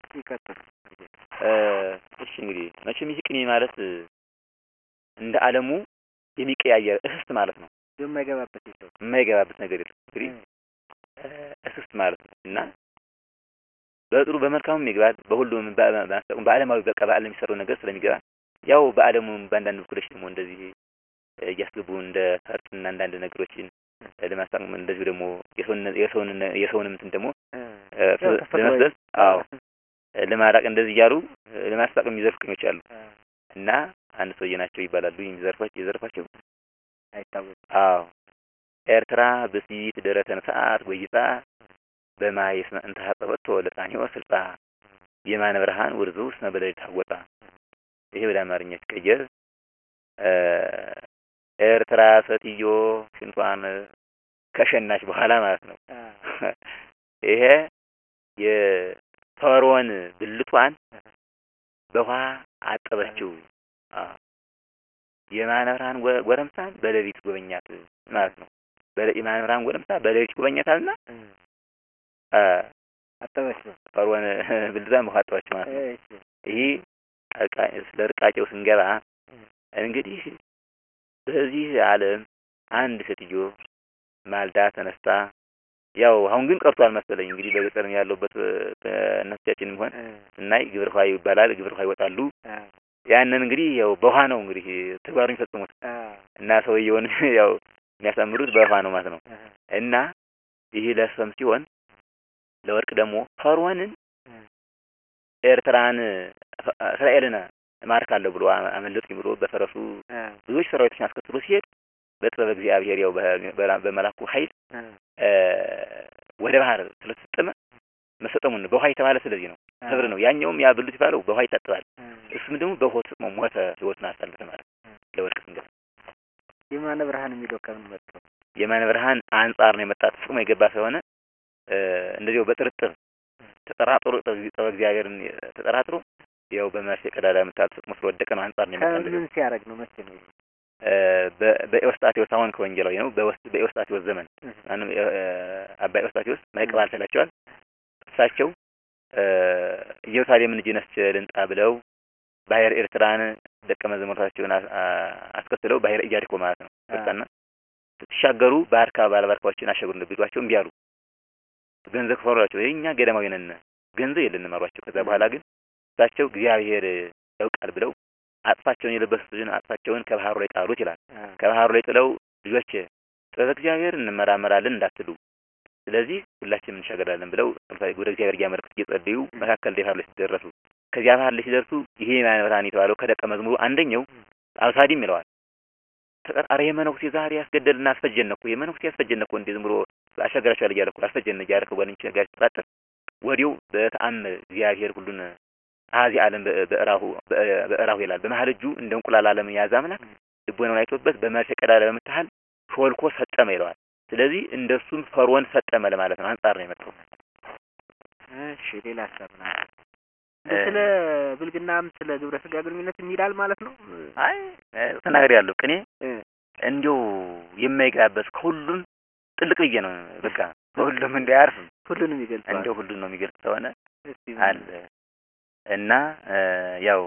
ይቀጥል። እሺ እንግዲህ መቼም ይህ ቅኔ ማለት እንደ ዓለሙ የሚቀያየር እስስት ማለት ነው። የማይገባበት የሰው የማይገባበት ነገር የለም። እንግዲህ እስስት ማለት ነው እና በጥሩ በመልካሙም ይገባል፣ በሁሉም በማስጠቁም በዓለማዊ በቃ በዓለም የሚሰራው ነገር ስለሚገባ ያው በዓለሙ በአንዳንድ በኩሎች ደግሞ እንደዚህ እያስገቡ እንደ ፈርጥና አንዳንድ ነገሮችን ለማስጠቅም እንደዚሁ ደግሞ የሰውን የሰውን እንትን ደግሞ ለመስደስ አዎ ለማራቅ እንደዚህ እያሉ ለማስጠቅም የሚዘርፉ ቅኞች አሉ እና አንድ ሰውዬ ናቸው ይባላሉ የሚዘርፏቸው የዘርፏቸው አይታወቅም። አዎ ኤርትራ ብሲት ደረተን ሰዓት ወይጣ በማይ እስመ እንተ ሀጸበቶ ለጣኔዎ ስልጣ የማነ ብርሃን ውርዙ እስመ በሌሊት ታወጣ። ይሄ ወደ አማርኛ ሲቀየር ኤርትራ ሴትዮ ሽንቷን ከሸናች በኋላ ማለት ነው። ይሄ የፈርዖን ብልቷን በውሃ አጠበችው። የማነ ብርሃን ጎረምሳን በሌሊት ጎበኛት ማለት ነው። የማነ ብርሃን ጎረምሳ በሌሊት ጎበኛታልና አጠበችው ፈርዖን ብልቷን በውሃ አጠበችው ማለት ነው። ይህ ስለ ርቃቄው ስንገባ እንግዲህ በዚህ ዓለም አንድ ሴትዮ ማልዳ ተነስታ ያው አሁን ግን ቀርቷል መሰለኝ እንግዲህ በገጠር ያለውበት እናቶቻችንም ሆን ስናይ ግብረ ውሃ ይባላል። ግብረ ውሃ ይወጣሉ። ያንን እንግዲህ ያው በውሃ ነው እንግዲህ ተግባሩን የሚፈጽሙት እና ሰውየውን ያው የሚያሳምሩት በውሃ ነው ማለት ነው። እና ይህ ለሰም ሲሆን ለወርቅ ደግሞ ፈርዖንን ኤርትራን እስራኤልን እማርካለሁ ብሎ አመለጥኩኝ ብሎ በፈረሱ ብዙዎች ሰራዊቶችን አስከትሎ ሲሄድ በጥበብ እግዚአብሔር ያው በመላኩ ኃይል ወደ ባህር ስለተሰጠመ መሰጠሙን በውሃ የተባለ ስለዚህ ነው። ህብር ነው። ያኛውም ያ ብሉት የተባለው በውሃ ይታጠባል። እሱም ደግሞ በውሃ ተሰጥሞ ሞተ፣ ህይወቱን አሳለፈ ማለት ለወርቅ ስንገባ የማነ ብርሃን የሚለው ከምን መጥቶ የማነ ብርሃን አንጻር ነው የመጣ ተጽሞ የገባ ስለሆነ እንደዚያው በጥርጥር ተጠራጥሮ ጥበብ እግዚአብሔርን ተጠራጥሮ ያው በመርፌ ቀዳዳ የምታል ተጽሞ ስለወደቀ ነው አንጻር ነው የመጣ ከምን ሲያደርግ ነው መቼ ነው? በኤዎስጣቴዎስ አሁን ከወንጌላዊ ነው። በኤዎስጣቴዎስ ዘመን ማንም አባ ኤዎስጣቴዎስ ማይቀብ አልተላቸዋል። እሳቸው ኢየሩሳሌምን እጅ ነስቼ ልንጣ ብለው ባህር ኤርትራን ደቀ መዛሙርታቸውን አስከትለው ባህር ኢያሪኮ ማለት ነው ወጣና ስትሻገሩ ባርካ ባለባርካዎችን አሸጉር እንደቢሏቸው እምቢ አሉ። ገንዘብ ከፈሯቸው ይሄ እኛ ገዳማዊ ነን ገንዘብ የለንም አሏቸው። ከዛ በኋላ ግን እሳቸው እግዚአብሔር ያውቃል ብለው አጥፋቸውን የለበሱትን አጥፋቸውን ከባህሩ ላይ ጣሉት ይላል። ከባህሩ ላይ ጥለው ልጆች ጥበብ እግዚአብሔር እንመራመራለን እንዳትሉ፣ ስለዚህ ሁላችንም እንሻገራለን ብለው ወደ እግዚአብሔር እያመለከቱ እየጸለዩ መካከል ላይ ባህር ላይ ሲደረሱ ከዚያ ባህር ላይ ሲደርሱ ይሄ የማነ ብርሃን የተባለው ከደቀ መዝሙሩ አንደኛው አብሳዲም ይለዋል። ተቀጣሪ የመነኩሴ ዛሬ ያስገደልና አስፈጀን እኮ የመነኩሴ ያስፈጀን እኮ እንዴ ዝም ብሎ አሻገራችኋል እያለ እኮ አስፈጀን እያለ ከጓደኞች ጋር ሲጠራጠር ወዲያው በተአምር እግዚአብሔር ሁሉን አዚ ዓለም በእራሁ በእራሁ ይላል። በመሀል እጁ እንደ እንቁላል ዓለምን የያዘ አምላክ ልቦናውን አይቶበት በመርፌ ቀዳዳ በምታህል ሾልኮ ሰጠመ ይለዋል። ስለዚህ እንደሱም ፈርዖን ሰጠመ ለማለት ነው። አንጻር ነው የመጣው። እሺ ሌላ ሀሳብ ነው። ስለ ብልግናም ስለ ግብረ ስጋ ግንኙነት ይላል ማለት ነው። አይ ተናገር ያለው ቅኔ እንዲሁ የማይገባበት ከሁሉም ጥልቅ ብዬ ነው በቃ ከሁሉም እንዲ አያርፍም። ሁሉንም ይገልጻል። እንዲሁ ሁሉን ነው የሚገልጽ ከሆነ አለ እና ያው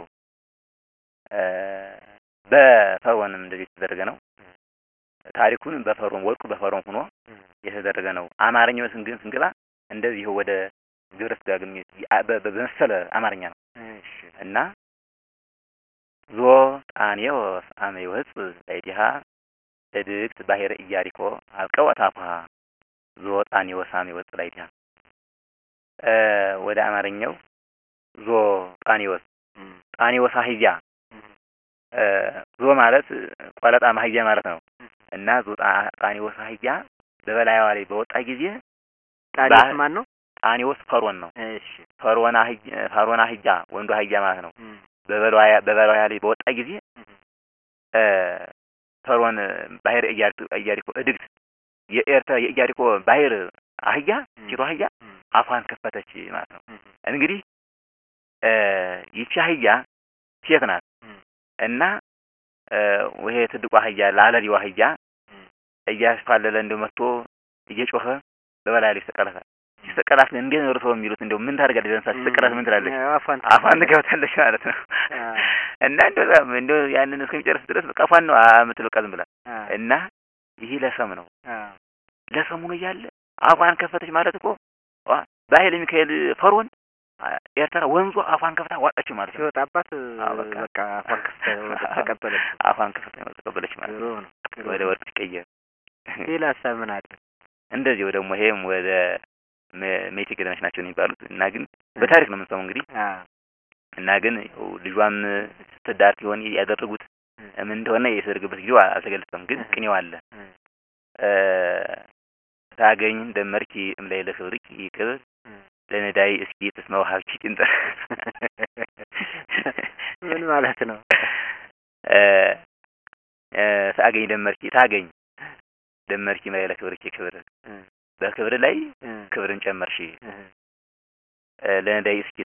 በፈርዖንም እንደዚህ የተደረገ ነው። ታሪኩን በፈርዖን ወርቁ በፈርዖን ሆኖ የተደረገ ነው። አማርኛው ግን ስንገባ እንደዚህ ወደ ግብረ ስጋ ግንኙነት በመሰለ አማርኛ ነው እና ዞ ጣኔዎስ አመ ይወፅእ ላዕሌሃ እድግት ባሕረ ኢያሪኮ አብቀወት አፉሃ ዞ ጣኔዎስ አመ ይወፅእ ላዕሌሃ ወደ አማርኛው ዞ ጣኔዎስ ጣኔዎስ አህያ ዞ ማለት ቆለጣ አህያ ማለት ነው እና ዞ ጣኔዎስ አህያ በበላይዋ ላይ በወጣ ጊዜ ጣኔዎስ ማን ነው? ጣኔዎስ ፈርዖን ነው። እሺ ፈርዖን አህያ ፈርዖን አህያ ወንዱ አህያ ማለት ነው። በበላያ በበላያ ላይ በወጣ ጊዜ ፈርዖን ባህር ኢያሪኮ እድግት የኤርትራ የኢያሪኮ ባህር አህያ ሴቷ አህያ አፏን ከፈተች ማለት ነው። እንግዲህ ይቺ አህያ ሴት ናት እና ይሄ ትልቁ አህያ ላለሊው አህያ እያስፋለለ እንደው መጥቶ እየጮኸ በበላይ ላይ ተቀለፈ። ሲሰቀላት ግን እንዴት ነው እርስዎ የሚሉት? እንደው ምን ታደርጋለች? ለምሳሌ ሲሰቀላት ምን ትላለች? አፏን አፏን ትገባታለች ማለት ነው። እና እንደው በጣም እንደው ያንን እስከሚጨርስ ድረስ በቃ አፏን ነው የምትል በቃ ዝም ብላ እና ይህ ለሰም ነው ለሰሙ ነው እያለ አፏን ከፈተች ማለት እኮ በኃይለ ሚካኤል ፈርዖን ኤርትራ ወንዙ አፏን ከፍታ ዋጠችው ማለት ነው። ሲወጣባት አዎ፣ በቃ በቃ አፏን ከፍታ ተቀበለች። አፏን ከፍታ ተቀበለች ማለት ጥሩ ነው። ነው። ጥሩ ወደ ነው። ወርቅ ሲቀየር ሌላ ሀሳብ ምን አለ? እንደዚሁ ደግሞ ይሄም ወደ ሜ- ሜቴ ገዳሞች ናቸው የሚባሉት እና ግን በታሪክ ነው የምንሰማው እንግዲህ አዎ እና ግን ያው ልጇም ስትዳር ሲሆን ያደረጉት ምን እንደሆነ የተደረገበት ጊዜው አልተገለጸም። ግን ቅኔው አለ እ ታገኝ ደመርኪ እምላይ ለክብርኪ ክብር ለነዳይ እስኪ ተስመ ወሀብኪ ጥንጠ ምን ማለት ነው? እ እ ታገኝ ደመርኪ ታገኝ ደመርኪ እምላይ ለክብርኪ ክብር በክብር ላይ ክብርን ጨመርሽ እ ለነዳይ እስኪት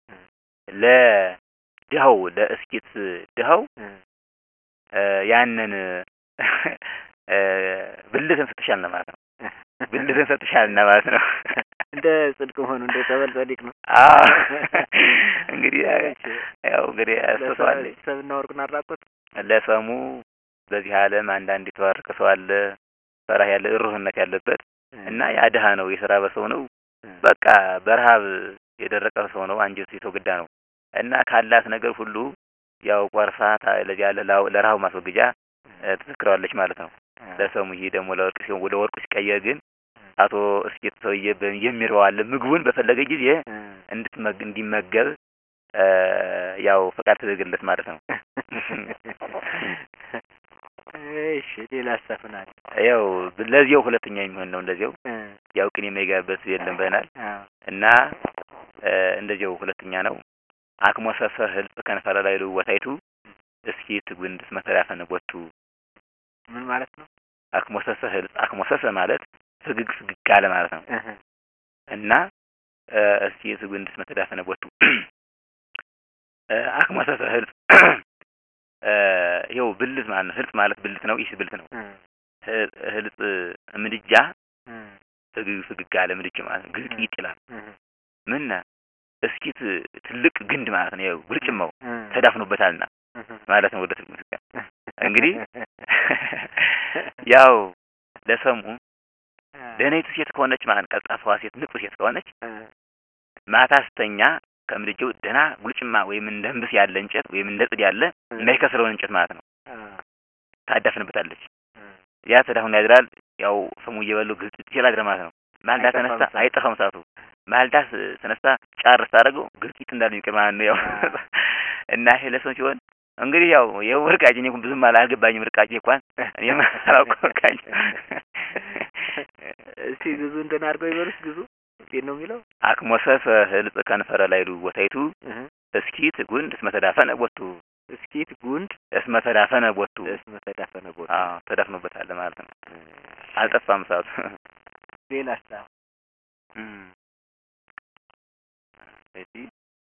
ለድሃው ለእስኪት ድሃው እ ያንን እ ብልትን ሰጥሻል ነው ማለት ነው። ብልትን ሰጥሻል ነው ማለት ነው። እንደ ጽድቅ መሆኑ እንደ ጸበል ጸዲቅ ነው። አዎ እንግዲህ ያው እንግዲህ ያስተዋል ሰብና ወርቁን አራቆት ለሰሙ በዚህ ዓለም አንዳንድ የተባረከ ሰው አለ፣ ፈራህ ያለ ሩህነት ያለበት እና ያ ድሃ ነው፣ የተራበ ሰው ነው፣ በቃ በረሃብ የደረቀ ሰው ነው፣ አንጀቱ የተጎዳ ነው እና ካላት ነገር ሁሉ ያው ቆርሳ ታ- ለዚያ ለላው- ለረሃቡ ማስወገጃ እ ትዘክረዋለች ማለት ነው። ለሰሙ ይሄ ደግሞ ለወርቅ ሲሆን ወደ ወርቁ ሲቀየር ግን አቶ እስኬት ሰውዬ በ- የሚርበው አለ ምግቡን በፈለገ ጊዜ እንድትመግ እንዲመገብ እ ያው ፈቃድ ተደረገለት ማለት ነው። እሺ ሌላ ሀሳብ ምን አለ? ያው ለዚያው ሁለተኛ የሚሆን ነው እንደዚያው ያው ቅኔ የማይገባበት የለም ብለናል አዎ እና እ እንደዚያው ሁለተኛ ነው። አክሞሰሰ ህልጽ ከንፈረ ላይ ልወታይቱ እስኪ ትጉንድስ መተዳፈነ ቦቱ ምን ማለት ነው? አክሞሰሰ ህልጽ አክሞሰሰ ማለት ፍግግ ፍግግ አለ ማለት ነው እና እ እስኪ ትጉንድስ መተዳፈነ ቦቱ እ አክሞሰሰ ህልጽ እ ይኸው ብልት ማለት ነው። ህልጽ ማለት ብልት ነው። ይህ ብልት ነው። ህ- ህልጽ ምድጃ ፍግግ ፍግግ አለ ምድጃ ማለት ነው። ግልጢጥ ይላል። ምን እስኪት ትልቅ ግንድ ማለት ነው። ያው ጉልጭማው ተዳፍኖበታልና ማለት ነው። ወደ ትርጉም ሲጋ እንግዲህ ያው ለሰሙ ደህናይቱ ሴት ከሆነች ማለት ቀልጣፋዋ ሴት ንቁ ሴት ከሆነች ማታ ስተኛ ከምድጃው ደህና ጉልጭማ ወይም እንደ ህንብስ ያለ እንጨት ወይም እንደ ጽድ ያለ የማይከስረውን እንጨት ማለት ነው ታዳፍንበታለች። ያ ተዳፍኖ ያድራል። ያው ሰሙ እየበሉ ግልጥ ይችላል ያድራል ማለት ነው። ማልዳ አይጠፋም ተነስታ እሳቱ። አይጠፋም እሳቱ። ማልዳ ስ- ተነስታ ጫር ስታደርገው ግልጢት እንዳለ የሚቀር ማለት ነው። ያው አዎ። እና ይሄ ለሰው ሲሆን እንግዲህ ያው የው ርቃጭ እኔ እንኳን ብዙም አላ- አልገባኝም። ርቃጭ እንኳን እኔም አላውቀው ርቃጭ እስቲ ግዙ እንትን አድርገው ይበሉት ግዙ እንዴት ነው የሚለው? አክሞሰፈ ህልጽ ከንፈረ ላይሉ ቦታይቱ እስኪ ትጉንድ እስመ ተዳፈነ ቦቱ እስኪት ጉንድ እስመ ተዳፈነ ቦቱ እስመ ተዳፈነ ቦታ አዎ ተዳፍኖበታል ማለት ነው። አልጠፋም እሳቱ። ሌላ ሀሳብ ስለዚህ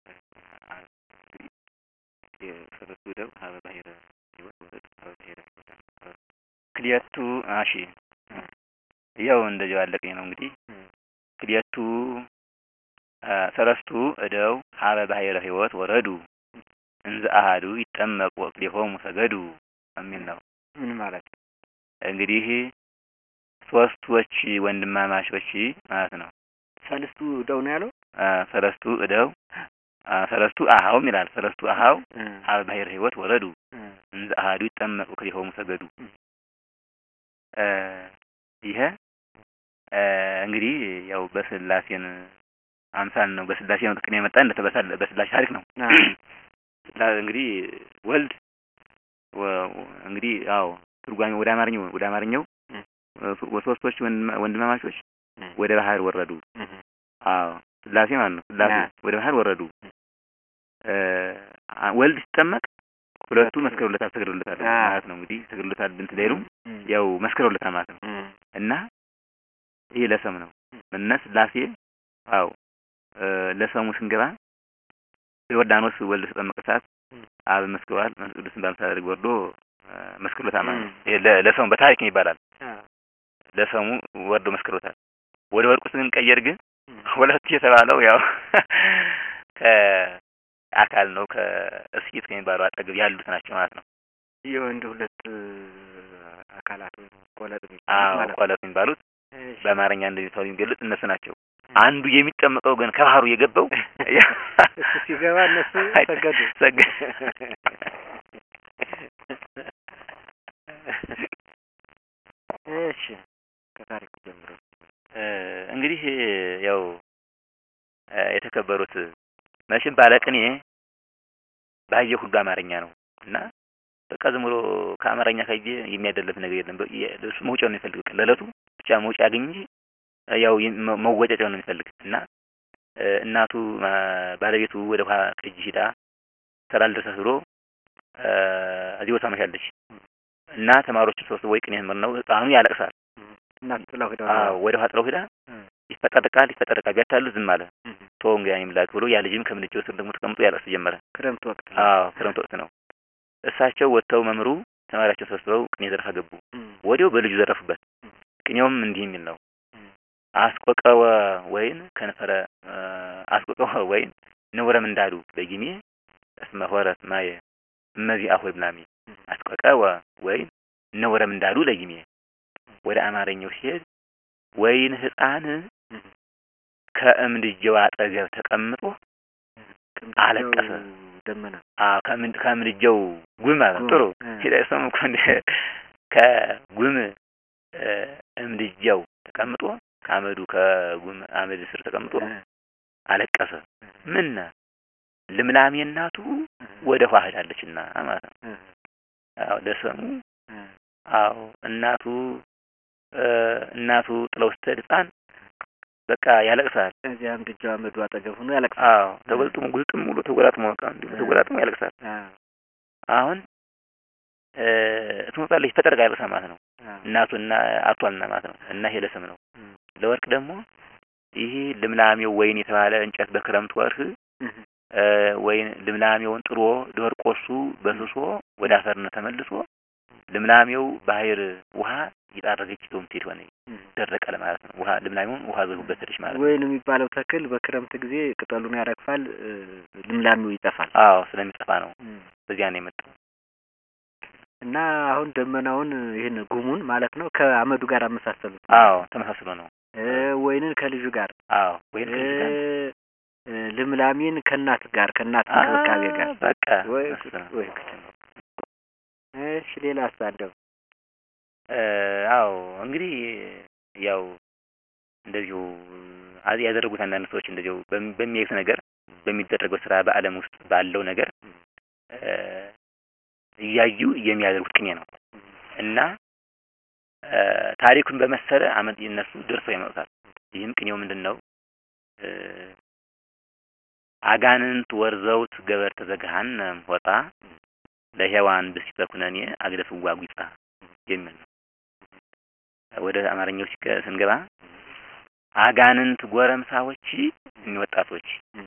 የሰለስቱ ደው ሀበ ባሕረ ሕይወት ወረድ ሀበ ባሕረ ሕይወት ክልኤቱ እሺ ያው እንደዚያው ያለቀኝ ነው እንግዲህ ክልኤቱ አ፣ ሰለስቱ እደው ሀበ ባሕረ ሕይወት ወረዱ እንዘ አሐዱ ይጠመቁ ወክልኤሆሙ ሰገዱ የሚል ነው። ምን ማለት ነው? እንግዲህ ሶስቶች ወንድማማቾች ማለት ነው። ሰልስቱ ደው ነው ያለው? አ፣ ሰለስቱ እደው አ፣ ሰለስቱ አኀውም ይላል። ሰለስቱ አኀው ሀበ ባሕረ ሕይወት ወረዱ እንዘ አሐዱ ይጠመቁ ወክልኤሆሙ ሰገዱ እ ይሄ እ እንግዲህ ያው በስላሴን አምሳል ነው። በስላሴ ነው ቅኔ የመጣ እንደተበሳለ በስላሴ ታሪክ ነው። ስላ እንግዲህ ወልድ ወ- ወ- እንግዲህ ያው ትርጓሜ ወደ አማርኛው ወደ አማርኛው እ ሶስቶች ወንድማ- ወንድማማቾች ወደ ባህር ወረዱ። አዎ ስላሴ ማለት ነው። ስላሴ ና። ወደ ባህር ወረዱ። እ አ- ወልድ ሲጠመቅ ሁለቱ መስክረውለታል፣ ሰግደውለታል አ። ማለት ነው። እንግዲህ ሰግደውለታል ብንት ላይሉም ያው መስክረውለታል ማለት ነው። እና ይሄ ለሰም ነው። እነ ስላሴ አው እ ለሰሙ ስንገባ በዮርዳኖስ ወልድ ተጠመቀ ሰዓት አብ መስክሯል። መንፈስ ቅዱስን በአምሳለ ርግብ ወርዶ እ መስክሮታል ማለት ነው። ይሄ ለ- ለሰሙ በታሪክ ይባላል። ለሰሙ ወርዶ መስክሮታል። ወደ ወርቁ ስንቀየር ግን ሁለቱ የተባለው ያው ከአካል ነው ከእስኪት ከሚባለው አጠገብ ያሉት ናቸው ማለት ነው። የወንድ ሁለት አካላት ወይም ቆለጥ አዎ ማለት ነው። ቆለጥ የሚባሉት እሺ። በአማርኛ እንደዚህ ተብሎ የሚገለጽ እነሱ ናቸው። አንዱ የሚጠመቀው ግን ከባህሩ የገባው እሱ ሲገባ እነሱ ሰገዱ። ሰገዱ። እሺ ከታሪኩ ጀምሮ እ እንግዲህ ያው እ የተከበሩት መቼም ባለቅኔ ባየ ሁሉ አማርኛ ነው እና በቃ ዝም ብሎ ከአማርኛ ካየ የሚያደለፍ ነገር የለም። በ- የ- እሱ መውጫውን ነው የሚፈልግ ለእለቱ ብቻ መውጫ ያገኝ እንጂ ያው የ- መ- መወጨጫውን ነው የሚፈልግ እና እ እናቱ ማ- ባለቤቱ ወደ ውሃ ቅጂ ሂዳ ስራ ልድረሰት ብሎ እ እዚህ ቦታ መሻለች እና ተማሪዎችን ሰብስቦ ወይ ቅኔ መምህር ነው ህፃኑ ያለቅሳል። እናት ጥላው ሄዳ አዎ ወደ ውሃ ጥለው ሂዳ ይፈጠርቃል ይፈጠርቃል ቢያታሉ ዝም አለ። ቶ እንግዲህ እኔም ላክ ብሎ ያ ልጅም ከምድጃው ስር ደግሞ ተቀምጦ ያለቅስ ጀመረ። ክረምት ወቅት ነው። አዎ ክረምት ወቅት ነው። እሳቸው ወጥተው መምሩ ተማሪያቸው ሰብስበው ቅኔ ዘረፋ ገቡ። እም፣ ወዲያው በልጁ ዘረፉበት። እም። ቅኔውም እንዲህ የሚል ነው። እም፣ አስቆቀወ ወይን ከንፈረ እ አስቆቀወ ወይን ንውረም እንዳሉ በጊሜ እስመ ሆረት ማየ እመዚህ አሁይ ብላሜ እም፣ አስቆቀወ ወይን ንውረም እንዳሉ ለጊሜ ወደ አማርኛው ሲሄድ ወይን ህፃን እም። ከእምድጀው አጠገብ ተቀምጦ ቅምጥሌው አለቀሰ። ደመና አዎ ከምድ- ከምድጃው ጉም ማለት ነው። ጉም፣ ጥሩ እ። ሂደሰሙ እኮ እንደ ከጉም እ እምድጃው ተቀምጦ ከአመዱ ከጉም አመድ ስር ተቀምጦ እ፣ አለቀሰ። ምን ልምላሜ እናቱ ወደ ውሃ ሄዳለችና ማለት ነው። እ፣ አዎ ለሰሙ እ፣ አዎ እናቱ እ እናቱ ጥለው ስትሄድ ህፃን በቃ ያለቅሳል። እዚያም ድጃው አመዱ አጠገብ ሆኖ ያለቅሳል። አዎ ተገልጥሞ ጉልጥም ብሎ ተጎላጥሞ በቃ እንዲሁ ተጎላጥሞ ያለቅሳል። አ፣ አሁን እ ትመጣለች ተጠርቃ ያለቅሳል ማለት ነው። አ፣ እናቱ እና አቷልና ማለት ነው። እና ይሄ ለስም ነው። እም፣ ለወርቅ ደግሞ ይሄ ልምላሜው ወይን የተባለ እንጨት በክረምት ወርህ እም፣ እ ወይን ልምላሜውን ጥሎ ደርቆሱ በስሶ ወደ አፈርነት ተመልሶ ልምላሜው ባህር ውሃ እየጣረገች ይዞ የምትሄድ ሆነ እም። ደረቀ ለማለት ነው። ውሃ ልምላሜውን ውሃ ዘጉበት ሄደች ማለት ነው። ወይን የሚባለው ተክል በክረምት ጊዜ ቅጠሉን ያረግፋል፣ እ፣ ልምላሜው ይጠፋል። አዎ ስለሚጠፋ ነው። እም። በዚያ ነው የመጣው። እና አሁን ደመናውን ይህን ጉሙን ማለት ነው ከአመዱ ጋር አመሳሰሉት። አዎ ተመሳስሎ ነው። እ፣ ወይንን ከልጁ ጋር አዎ ወይን ከልጅ ጋር እ፣ ልምላሜን ከእናት ጋር ከእናት እንክብካቤ ጋር አ፣ በቃ ወይ እሱ ጉድ፣ ነው። ወይ ጉድ። እሺ ሌላ አሳደው እ፣ አዎ እንግዲህ ያው እንደዚሁ አ- ያደረጉት አንዳንድ ሰዎች እንደዚሁ በሚ- በሚያዩት ነገር በሚደረገው ስራ በዓለም ውስጥ ባለው ነገር እ፣ እያዩ የሚያደርጉት ቅኔ ነው እና እ፣ ታሪኩን በመሰለ አመት እነሱ ደርሰው ያመጡታል። ይህም ቅኔው ምንድን ነው? እ፣ አጋንንት ወርዘውት ገበርተ ዘገሃነም ወጣ ለሔዋን ብእሲተ ኩነኔ አግደፍዋ ጒጣ የሚል ነው። ወደ አማርኛው ሲገ- ስንገባ አጋንንት ጎረምሳዎች እኒ ወጣቶች እም።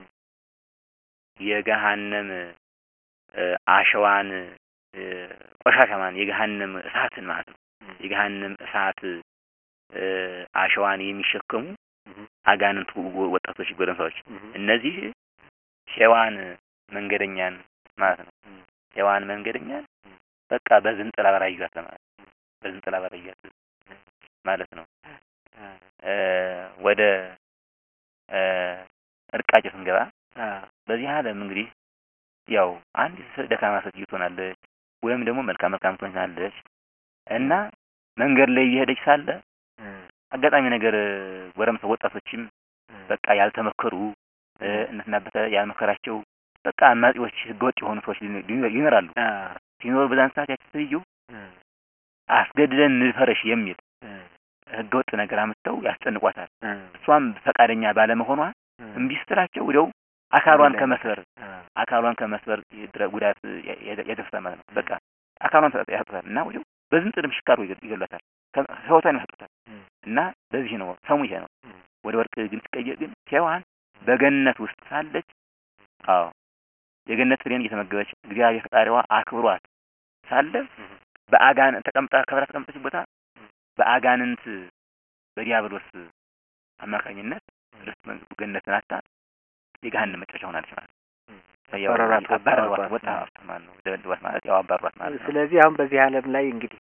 የገሃነም እ፣ አሸዋን እ፣ ቆሻሻማን የገሃነም እሳትን ማለት ነው። እም። የገሃነም እሳት እ፣ አሸዋን የሚሸከሙ እም። አጋንንት ወ- ወጣቶች ጎረምሳዎች እም። እነዚህ ሔዋን መንገደኛን ማለት ነው። እም። ሔዋን መንገደኛን በቃ በዝንጥላ በራዩት ለማለት ነው። በዝንጥላ በራዩት ማለት ነው። አ፣ እ፣ ወደ እ፣ እርቃቸው ስንገባ አ፣ በዚህ ዓለም እንግዲህ ያው አንድ ደካማ ሴትዮ ትሆናለች ወይም ደግሞ መልካም መልካም ትሆናለች እና መንገድ ላይ እየሄደች ሳለ እ፣ አጋጣሚ ነገር ጎረምሳ ወጣቶችም እ፣ በቃ ያልተመከሩ እ፣ እናትና አባተ ያልመከራቸው በቃ አማጺዎች ህገወጥ የሆኑ ሰዎች ሊኖ- ሊኖ- ይኖራሉ። አ፣ ሲኖር በዛን ሰዓት ያቺ ሴትዮ እ፣ አስገድደን እንድፈረሽ የሚል እ፣ ህገወጥ ነገር አምጥተው ያስጨንቋታል። እ፣ እሷም ፈቃደኛ ባለመሆኗ እ፣ እምቢ ስትላቸው ወዲያው አካሏን ላይ ከመስበር አ፣ አካሏን ከመስበር የድረ- ጉዳት ያ- ያ- ያደርሳል ማለት ነው። በቃ አካሏን ተጠ- ያጡታል እና ወዲያው በዝንጥል ምሽካሩ ይገሏታል፣ ከ- ህይወቷን ያሳጡታል። እ፣ እና በዚህ ነው ሰሙ ይሄ ነው። እ፣ ወደ ወርቅ ግን ሲቀየር ግን ሔዋን በገነት ውስጥ ሳለች አዎ የገነት ፍሬን እየተመገበች እግዚአብሔር ፈጣሪዋ አክብሯት ሳለ በአጋን ተቀምጣ ከብራ ተቀምጠች ቦታ በአጋንንት በዲያብሎስ አማካኝነት ርስት መንግስቱ ገነትን አታ የገሃነም መጨረሻ ሆናለች ማለት ነው። አባረሯት፣ አባረሯት ወጣ- ወጣ ማለት ነው። ደበደቧት ማለት ያው አባረሯት ማለት ነው። ስለዚህ አሁን በዚህ ዓለም ላይ እንግዲህ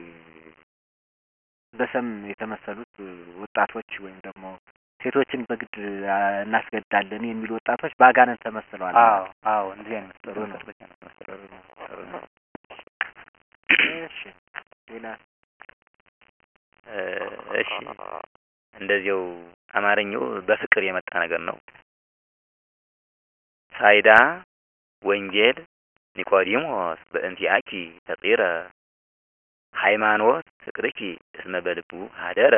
በሰም የተመሰሉት ወጣቶች ወይም ደግሞ ሴቶችን በግድ አ፣ እናስገድዳለን የሚሉ ወጣቶች በአጋንንት ተመስለዋል። አዎ አዎ እንደዚህ አይነት ጥሩ ነው። መሰሎች ነው መሰሎች ጥሩ ነው፣ ጥሩ ነው። እሺ ሌላ እ፣ እሺ እንደዚያው አማርኛው በፍቅር የመጣ ነገር ነው። ሳይዳ ወንጌል ኒቆዲሞስ በእንቲአኪ ተጢረ ሃይማኖት ፍቅርኪ እስመ በልቡ ሀደረ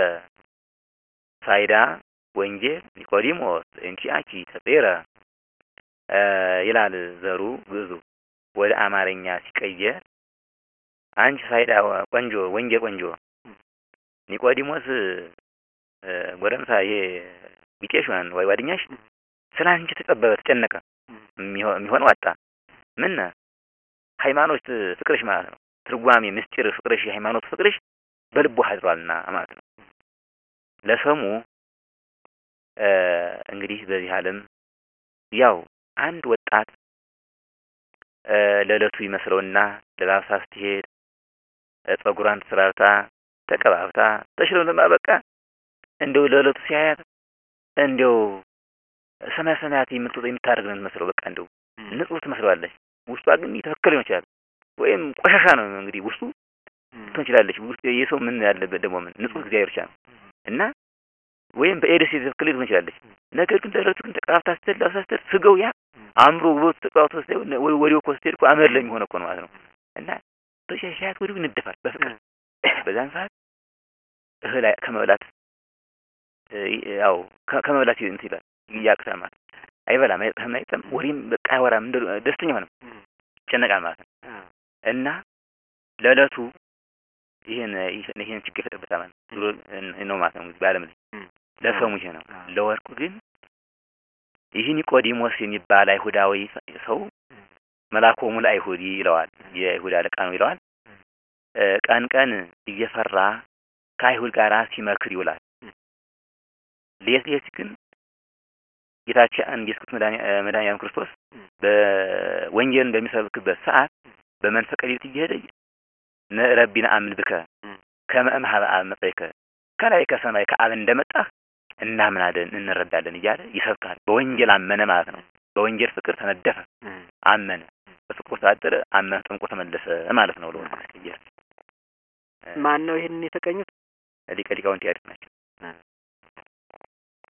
ሳይዳ ወንጌል ኒቆዲሞስ በእንቲአኪ ተጢረ እ፣ ይላል ዘሩ ግዕዙ ወደ አማርኛ ሲቀየር አንቺ ሳይዳ ቆንጆ ወንጌል ቆንጆ ኒቆዲሞስ እ፣ ጎረምሳ ይሄ ቢጤሽን ወይ ጓደኛሽ ስለ አንቺ ተጠበበ ተጨነቀ የሚሆ- የሚሆነው አጣ ምን ሃይማኖት ፍቅርሽ ማለት ነው ትርጓሜ ምስጢር ፍቅርሽ የሃይማኖት ፍቅርሽ በልቡ አድሯልና ማለት ነው ለሰሙ እ፣ እንግዲህ በዚህ ዓለም ያው አንድ ወጣት እ፣ ለዕለቱ ይመስለውና ለባብሳ ስትሄድ እ፣ ጸጉሯን ተሰራርታ ተቀባብታ ተሽሎልማ በቃ እንደው ለዕለቱ ሲያያት እንደው ሰማይ ሰማያት የምትወጣ የምታደርግ ነው የምትመስለው። በቃ እንደው ንጹህ ትመስለዋለች። ውስጧ ግን የተበከለ ሊሆን ይችላል፣ ወይም ቆሻሻ ነው እንግዲህ ውስጡ ትሆን ይችላለች። ውስጥ የሰው ምን ያለበት ደግሞ ምን ንጹህ እግዚአብሔር ብቻ ነው እና ወይም በኤድስ የተበከለ ሊሆን ይችላለች። ነገር ግን ለዕለቱ ግን ተቀባብታ ስትል ለብሳ ስትል ስጋው ያ አእምሮ ውበቱ ተቀባብቶ ስትል ወዲያው እኮ ስትሄድ እኮ አመድ ለሚሆን እኮ ነው ማለት ነው እና በሻሻያት ወዲያው ይነደፋል በፍቅር በዛን ሰዓት እህል አይ- ከመብላት እ፣ ያው ከ- ከመብላት እንትን ይላል ያቅታል ማለት ነው። አይበላም፣ አይጠጣም፣ አይጠጣም፣ ወሬም በቃ አያወራም፣ እንደ ደስተኛ ሆነም ይጨነቃል ማለት ነው እና ለዕለቱ ይሄን ይሄን ይሄን ችግር ይፈጥርበታል ማለት ነው ብሎ ነው ማለት ነው እንግዲህ በዓለም ላይ ለሰሙ ይሄ ነው። ለወርቁ ግን ይህ ኒቆዲሞስ የሚባል አይሁዳዊ ሰው መልአኮሙ ለአይሁድ ይለዋል። የአይሁድ አለቃ ነው ይለዋል። እ፣ ቀን ቀን እየፈራ ከአይሁድ ጋር ሲመክር ይውላል። ሌት ሌት ግን ጌታችን ኢየሱስ ክርስቶስ መድኃኒ- እ፣ መድኃኒዓለም ክርስቶስ በወንጌልን በሚሰብክበት ሰዓት በመንፈቀ ሌሊት እየሄደ ነረቢነ አምን ብከ ከመ እምኀበ አብ መጽአይከ ከላይ ከሰማይ ከአብ እንደመጣህ እናምናለን እንረዳለን እያለ ይሰብካል። በወንጌል አመነ ማለት ነው። በወንጌል ፍቅር ተነደፈ፣ አመነ። በፍቅሩ ተዳደረ፣ አመነ፣ ጠምቆ ተመለሰ ማለት ነው። ለወንጌል ማስቀየር ማን ነው ይሄንን የተቀኙት? ሊቀ ሊቃውንት ያሬድ ናቸው።